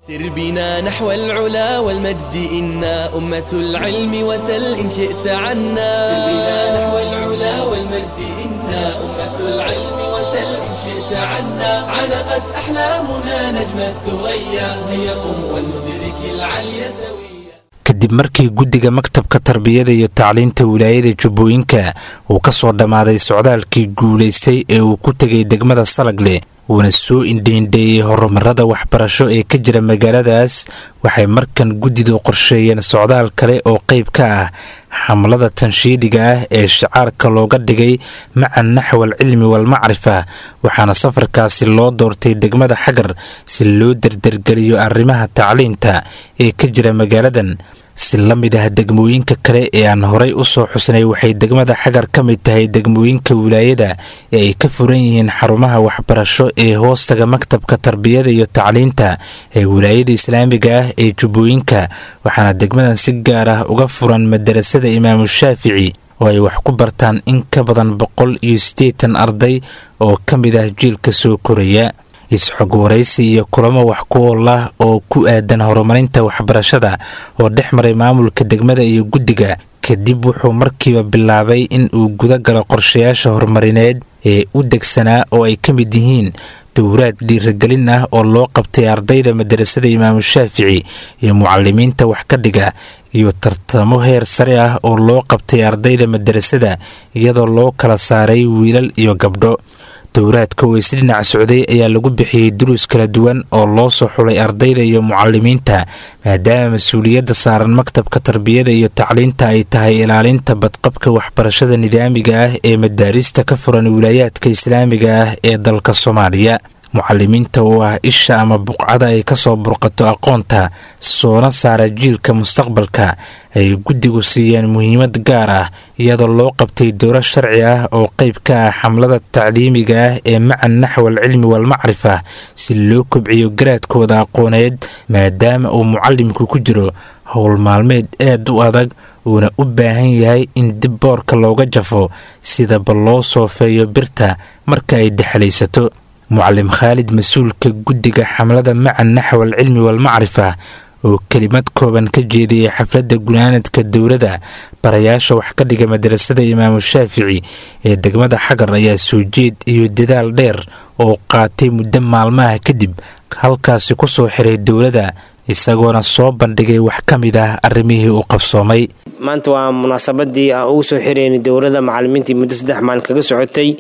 سر بنا نحو العلا والمجد إنا أمة العلم وسل إن شئت عنا سر بنا نحو العلا والمجد إنا أمة العلم وسل إن شئت عنا علقت أحلامنا نجم الثريا هيا قم ولندرك العلي سويا kadib markii guddiga maktabka tarbiyada iyo tacliinta wilaayada jubbooyinka uu ka soo dhammaaday socdaalkii guulaystay ee uu ku tegay degmada salagle uuna soo indheindheeyey horumarada waxbarasho ee ka jira magaaladaas waxay markan guddidu qorsheeyeen socdaal kale oo qayb ka ah xamlada tanshiidiga ah ee shicaarka looga dhigay maca naxwal cilmi walmacrifa waxaana safarkaasi loo doortay degmada xagar si loo derdergeliyo arrimaha tacliinta ee ka jira magaaladan si la mid ah degmooyinka kale ee aan horay u soo xusnay waxay degmada xagar ka mid tahay degmooyinka wilaayada ee ay ka furan yihiin xarumaha waxbarasho ee hoostaga maktabka tarbiyada iyo tacliinta ee wilaayada islaamiga ah ee jubbooyinka waxaana degmadan si gaar ah uga furan madarasada imaamu shaafici oo ay wax ku bartaan in ka badan boqol iyo siddeetan arday oo ka mid ah jiilka soo koraya isxog waraysi iyo kulamo wax ku ool ah oo ku aadan horumarinta waxbarashada oo dhex maray maamulka degmada iyo guddiga kadib wuxuu markiiba bilaabay in uu guda galo qorshayaasha horumarineed ee u degsanaa oo ay ka mid yihiin dowraad dhiiragelin ah oo loo qabtay ardayda madarasada imaamu shaafici iyo mucalimiinta wax ka dhiga iyo tartamo heer sare ah oo loo qabtay ardayda madarasada iyadoo loo kala saaray wiilal iyo gabdho dowraadka oo isdhinac socday ayaa lagu bixiyey duruus kala duwan oo loo soo xulay ardayda iyo mucalimiinta maadaama mas-uuliyadda saaran maktabka tarbiyada iyo tacliinta ay tahay ilaalinta badqabka waxbarashada nidaamiga ah ee madaarista ka furan wilaayaadka islaamiga ah ee dalka soomaaliya mucalimiinta oo ah isha ama buqcada ay kasoo burqato aqoonta soona saara jiilka mustaqbalka ay guddigu siiyeen muhiimad gaar ah iyadoo loo qabtay dowro sharci ah oo qayb ka ah xamlada tacliimiga ah ee maca naxwal cilmi walmacrifa si loo kobciyo garaadkooda aqooneed maadaama uu mucalimku ku jiro howl maalmeed aad u adag uuna u baahan yahay in dib boorka looga jafo sidaba loo soofeeyo birta marka ay dexlaysato mucalim khaalid mas-uulka guddiga xamlada maca naxwal cilmi walmacrifa oo kelimad kooban ka jeediyey xafladda gunaanadka dowladda barayaasha wax ka dhiga madarasada imaamu shaafici ee degmada xagar ayaa soo jeed iyo dadaal dheer oo qaatay muddo maalmaha kadib halkaasi ku soo xiray dowladda isagoona soo bandhigay wax ka mid ah arrimihii uu qabsoomay maanta waa munaasabadii aan ugu soo xiraynay dowladda macalimiintii muddo saddex maalin kaga socotay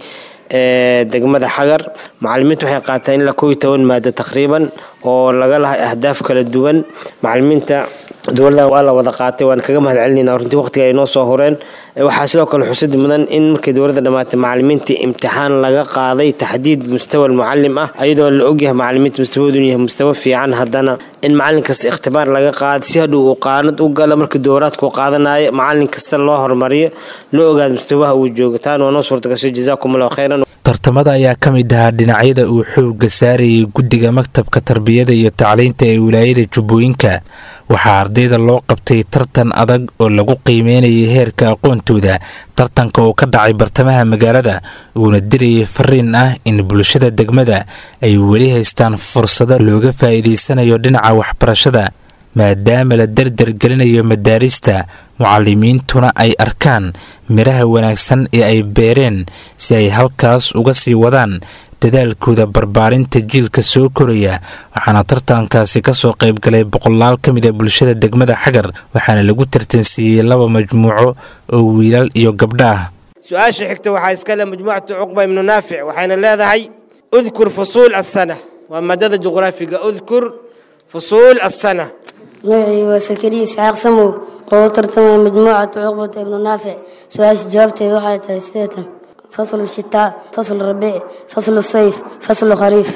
ee degmada xagar macalimiintu waxay qaateen ilaa kooiyo toban maado taqriiban oo laga lahay ahdaaf kala duwan macalimiinta dowladda waa la wada qaatay waan kaga mahad celinayna runtii waqtiga ay noo soo horeen waxaa sidoo kale xusad mudan in markii dowladda dhammaatay macalimiintii imtixaan laga qaaday taxdiid mustawa mucalim ah ayadoo la ogyahay macalimiinta mustawadu yahay mustawa fiican haddana in macalin kasta ikhtibaar laga qaaday si hadhow uu qaanad u galo markii dowraadku qaadanayo macalin kasta loo hormariyo loo ogaado mustawaha uu joogo taan waa noo suurtagashay jazaakum allahu khayran tartamada ayaa ka mid ahaa dhinacyada uu xoogga saarayay guddiga maktabka tarbiyada iyo tacliinta ee wilaayada jubbooyinka waxaa ardayda loo qabtay tartan adag oo lagu qiimeynayay heerka aqoontooda tartanka oo ka dhacay bartamaha magaalada uuna dirayay fariin ah in bulshada degmada ay weli haystaan fursado looga faa'iidaysanayo dhinaca waxbarashada maadaama la dardar gelinayo madaarista mucalimiintuna ay arkaan midhaha wanaagsan ee ay beereen si ay halkaas uga sii wadaan dadaalkooda barbaarinta jiilka soo koraya waxaana tartankaasi kasoo qaybgalay boqolaal ka mid a bulshada degmada xagar waxaana lagu tartansiiyey laba majmuuco oo wiilal iyo gabdho ah su-aasha xigta waxaa iskale majmuucatu cuqba ibnu naafic waxayna leedahay udkur fusuul asana waa maadada juqraafiga udkur fusuul asana magacii waa sakariya isxaaq samow oo u tartamaya majmuucatu cuqbata ibnu naafic su-aasha jawaabteeda waxay tahay sideetan faslu shitaa faslu rabiic faslu sayf faslu khariif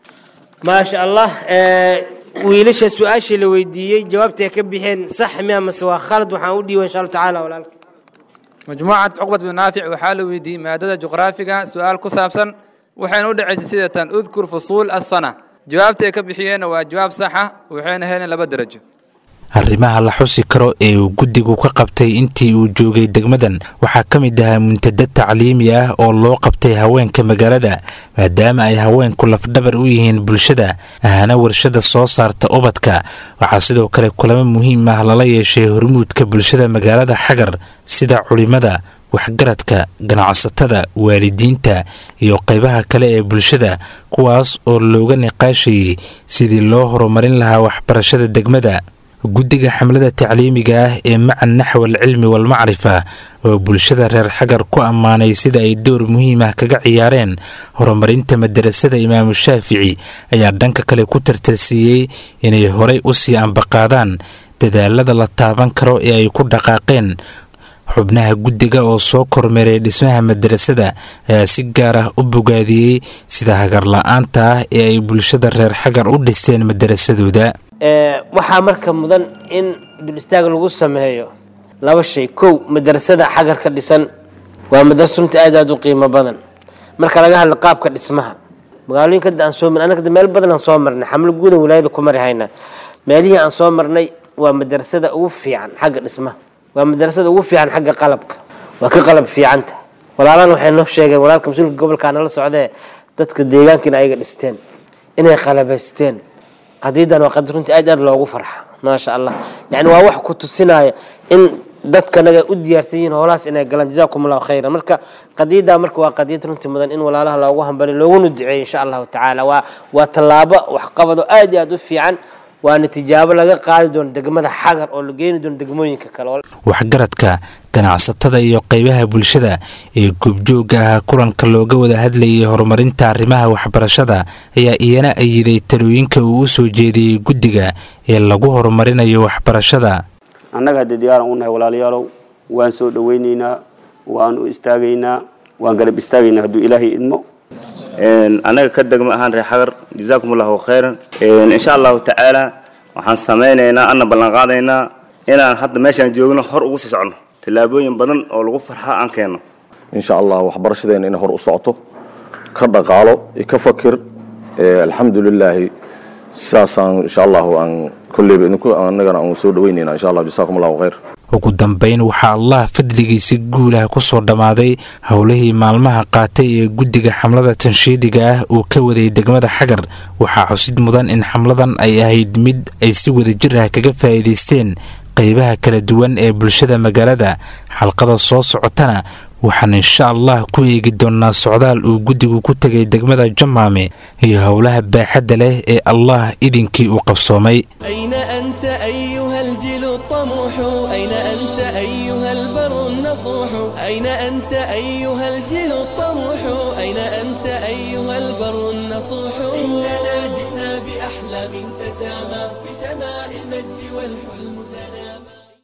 maasha allah wiilasha su-aashii la weydiiyey jawaabtay ka bixeen sax miya mase waa khalad waxaan u dhiiba insha allahu tacaala walaalka majmuucad cuqbat bin naafic waxaa la weydiiyey maadada juqraafiga su-aal ku saabsan waxayna u dhacaysay sidatan udkur fusuul asana jawaabta ay ka bixiyeenna waa jawaab saxa waxayna heleen laba derajo arrimaha la xusi karo ee uu guddigu ka qabtay intii uu joogay degmadan waxaa ka mid ahaa muntadad tacliimi ah oo loo qabtay haweenka magaalada maadaama ay haweenku lafdhabar u yihiin bulshada ahana warshada soo saarta ubadka waxaa sidoo kale kulamo muhiim ah lala yeeshay hormuudka bulshada magaalada xagar sida culimada waxgaradka ganacsatada waalidiinta iyo qaybaha kale ee bulshada kuwaas oo looga niqaashayay sidii loo horumarin lahaa waxbarashada degmada guddiga xamlada tacliimiga ah ee maca naxwal cilmi walmacrifa oo bulshada reer xagar ku ammaanay sida ay door muhiim ah kaga ciyaareen horumarinta madarasada imaamu shaafici ayaa dhanka kale ku tartarsiiyey inay horay u sii ambaqaadaan dadaalada la taaban karo ee ay ku dhaqaaqeen xubnaha guddiga oo soo kormeeray dhismaha madarasada ayaa si gaar ah u bogaadiyey sida hagarla-aanta ah ee ay bulshada reer xagar u dhisteen madarasadooda waxaa marka mudan in dul istaag lagu sameeyo laba shay kow madarasada xagar ka dhisan waa madarasa runta aad aad u qiimo badan marka laga hadla qaabka dhismaha magaalooyinka hadda aan soo marnay anaga meel badan aan soo marnay xamlo guudan walaayada ku mari haynaa meelihii aan soo marnay waa madarasada ugu fiican xagga dhismaha waa madarasada ugu fiican xagga qalabka waa ka qalab fiicanta walaalaan waxay noo sheegeen walaalka mas-uulka gobolka nala socdee dadka deegaankiina ayaga dhisteen inay qalabaysteen qadiidan waa qadi runtii aad aad loogu farxa maasha allah yani waa wax ku tusinaya in dadkanaga u diyaarsan yihiin howlahaas inay galaan jazaakum allahu khayran marka qadiidaa marka waa qadiid runtii mudan in walaalaha loogu hambali looguna duceeyo insha allahu tacaala waa waa tallaabo waxqabado aad iyo aad u fiican waana tijaabo laga qaadi doono degmada xagar oo la geeni doono degmooyinka kale waxgaradka ganacsatada iyo qaybaha bulshada ee goobjoogga ah kulanka looga wada hadlayay horumarinta arrimaha waxbarashada ayaa iyana ayiday talooyinka uu u soo jeediyey guddiga ee lagu horumarinayo waxbarashada annaga haddii diyaaran u nahay walaalayaalow waan soo dhowaynaynaa waan u istaagaynaa waan garab istaagaynaa hadduu ilaahay idmo annaga ka degmo ahaan reer xagar jazaakum allahu khayran insha allahu tacaala waxaan samaynaynaa ana ballanqaadaynaa inaan hadda meeshaan joogno hor ugu sii socno tallaabooyin badan oo lagu farxa aan keenno insha allah waxbarashadeena inay hor u socoto ka dhaqaalo iyo ka fakir alxamdulilaahi sidaasaan insha allahu aan kolleyba idinku annagana aan soo dhaweynayna insha allah jasaakum allahu khayr ugu dambayn waxaa allah fadligiisa guulaha ku soo dhammaaday howlihii maalmaha qaatay ee guddiga xamlada tanshiidiga ah uu ka waday degmada xagar waxaa xusid mudan in xamladan ay ahayd mid ay si wadajir ah kaga faa'iidaysteen qaybaha kala duwan ee bulshada magaalada xalqada soo socotana waxaan insha allah ku eegi doonnaa socdaal uu guddigu ku tegay degmada jamaame iyo howlaha baaxadda leh ee allah idinkii uu qabsoomay أين أنت أيها الجيل الطموح أين أنت أيها البر النصوح أين أنت أيها الجيل الطموح أين أنت أيها البر النصوح إننا جئنا بأحلام تسامى في سماء المجد والحلم تنامى